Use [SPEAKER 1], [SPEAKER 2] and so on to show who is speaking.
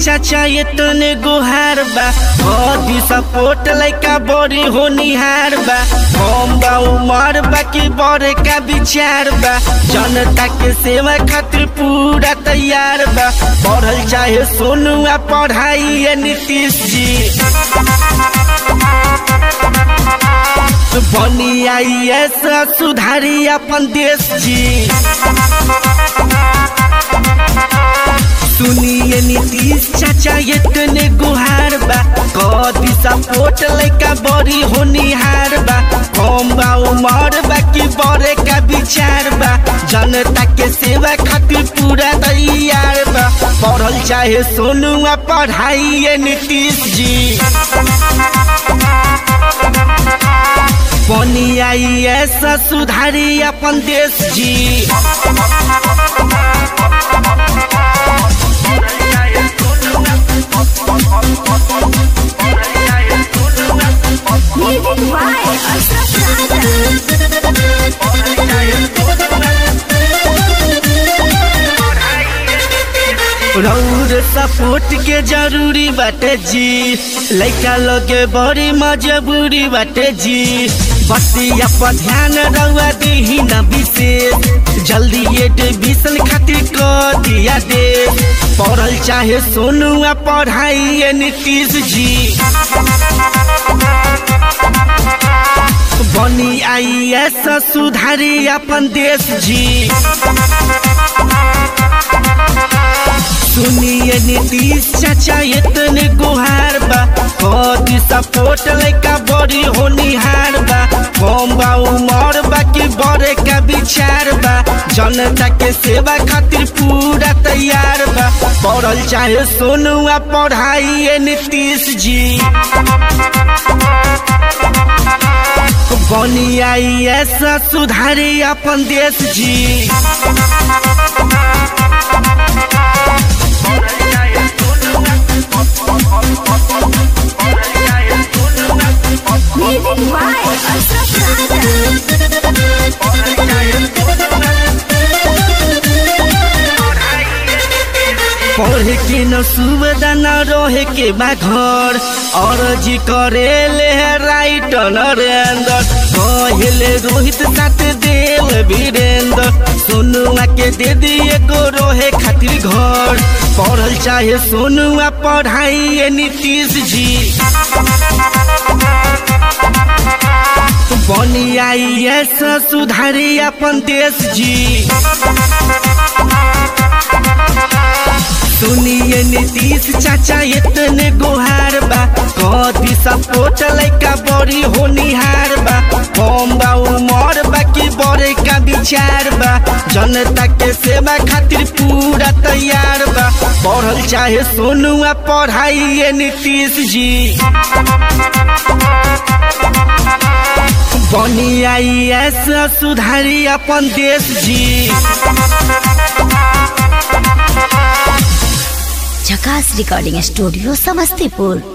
[SPEAKER 1] चाचा ये तने गुहार बा अभी सपोर्ट लइका बड़ी होनिहार बा हम बा उमर बा की बड़े का विचार बा जनता के सेवा खातिर पूरा तैयार बा पढ़ल चाहे सोनू आ पढ़ाई ये नीतीश जी बनी आई ऐसा सुधारी अपन देश जी सुनिए नीतीश चाचा ये तने गुहार बा कदी सपोर्ट लइका बड़ी होनिहार बा हम बा उमर बा की बड़े का विचार बा जनता के सेवा खातिर पूरा तैयार बा पढ़ल चाहे सोनू आ पढ़ाई ये नीतीश जी बनी आई ऐसा सुधारी अपन देश जी
[SPEAKER 2] Music by Ashraf
[SPEAKER 1] रौर सपोर्ट के जरूरी बाटे जी लइका लगे बड़ी मजबूरी बाटे जी बतिया पर ध्यान रउआ दीही न विशेष जल्दी एडमिशन खातिर कर दिया दे पढ़ल चाहे सोनू आ पढ़ाई ये नीतीश जी बनी आई ऐसा सुधारी अपन देश जी सुनिए नीतीश चाचा इतने गुहार बा कदी सपोर्ट लइका बड़ी होनिहार बा कम बा उमर बा की बड़े का विचार बा जनता के सेवा खातिर पूरा तैयार बा पढ़ल चाहे सोनू आ पढ़ाई ये नीतीश जी बनी आई ऐसा सुधारी अपन देश जी
[SPEAKER 2] Music by Ashraf
[SPEAKER 1] पढ़े के न सुविधा न रहे के बा घर और जी करे ले राइट नरेंद्र कहले रोहित साथ देव वीरेंद्र सोनुआ के दे दिए को रोहे खातिर घर पढ़ल चाहे सोनुआ पढ़ाई ये नीतीश जी बनी आई ऐसा सुधारी अपन देश जी सुनिए नीतीश चाचा इतने गुहार बा कदी सपोर्ट लइका बड़ी होनिहार बा हम बा उमर बा की बड़े का विचार बा जनता के सेवा खातिर पूरा तैयार बा पढ़ल चाहे सोनू आ पढ़ाई ये नीतीश जी बनी आई ऐसा सुधारी अपन देश जी
[SPEAKER 3] झकास रिकॉर्डिंग स्टूडियो समस्तीपुर